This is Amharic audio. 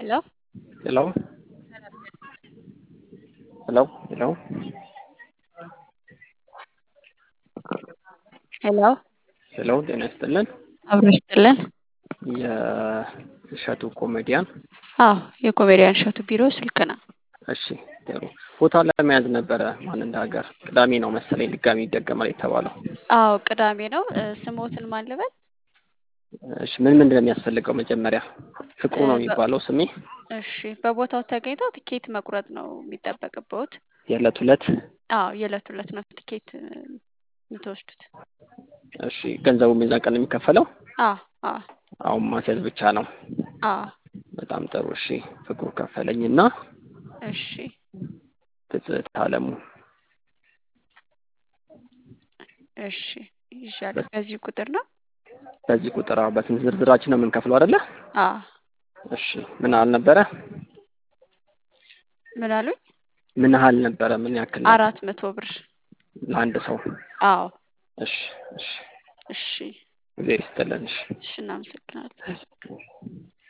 ሄሎ ሄሎ ሄሎ ሄሎ ሄሎ ሄሎ ጤና ይስጥልን። አብሮ ይስጥልን። የእሸቱ ኮሜዲያን አዎ የኮሜዲያን እሸቱ ቢሮ ስልክ ነው። እሺ ጥሩ ቦታ ለመያዝ ነበረ። ማን እንደ ሀገር ቅዳሜ ነው መሰለኝ ድጋሚ ይደገማል የተባለው። አዎ ቅዳሜ ነው። እ፣ ስሞትን ማን ልበል? እሺ ምን ምንድን ነው የሚያስፈልገው? መጀመሪያ ፍቅሩ ነው የሚባለው ስሜ። እሺ በቦታው ተገኝተው ትኬት መቁረጥ ነው የሚጠበቅበት። የዕለት ሁለት አዎ የዕለት ሁለት ነው ትኬት እ፣ የምትወስዱት። እሺ ገንዘቡ የዛን ቀን ነው የሚከፈለው? አዎ አዎ አሁን ማስያዝ ብቻ ነው። አዎ በጣም ጥሩ። እሺ ፍቅሩ ከፈለኝና እሺ ትዝታ አለሙ እሺ ይዣለሁ። በዚህ ቁጥር ነው? በዚህ ቁጥር አዎ፣ በስንት ዝርዝራችን ነው የምንከፍለው አይደለ? አዎ እሺ ምን ያህል ነበረ? ምን አሉኝ? ምን ያህል ነበረ? ምን ያክል ነበር? አራት መቶ ብር። ለአንድ ሰው? አዎ እሺ እሺ እሺ እግዚአብሔር ይስጥልን። እሺ እሺ እናመሰግናለን።